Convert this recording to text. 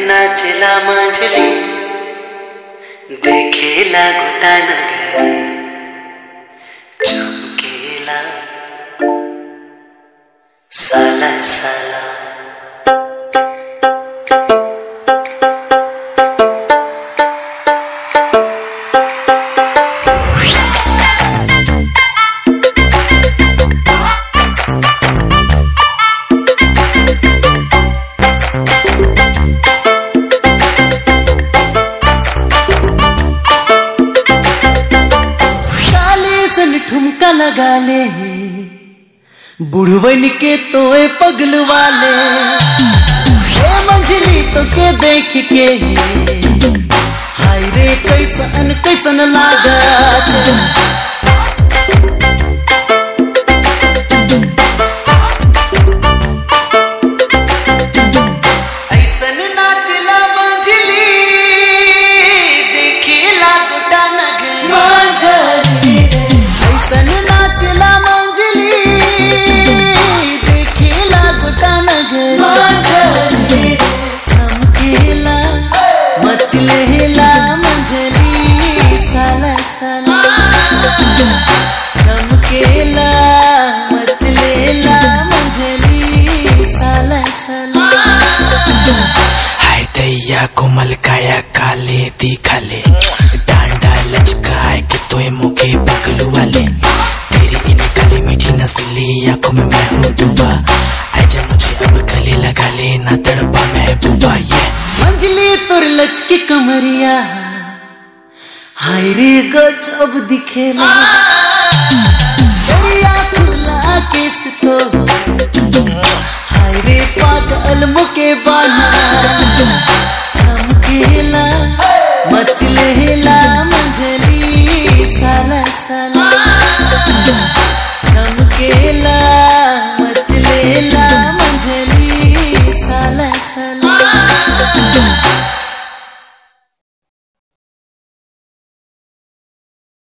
नाचला मंजली देखेला गोटा नगरी चमकेला साला साला काले सन ठुमका लगा ले बुढ़वन के तोए पगल वाले ए मंझली तो के देख के हाय रे कैसन कैसन लागत ऐसन नाचला मंजली देखेला गोटा नगरी मंझली ऐसन नाचला मंझली देखेला गोटा नगर मंझली चमकेला मचलेला मंझली साला साला चमकेला मचलेला मंझली साला साला हाय दैया कोमल काया काले दिखाले डांडा लचकाए कि तोए मुके पगलू वाले तेरी इन काली मीठी नस्ली आंखों में मैं हूँ डूबा आजा मुझे अब गले लगा ले ना तड़पा महबूबा ये मंजली तोर लचके कमरिया हाय रे गजब दिखेला दरिया खुला केस तो हाय रे पागल मुके बाना चमकेला मचलेला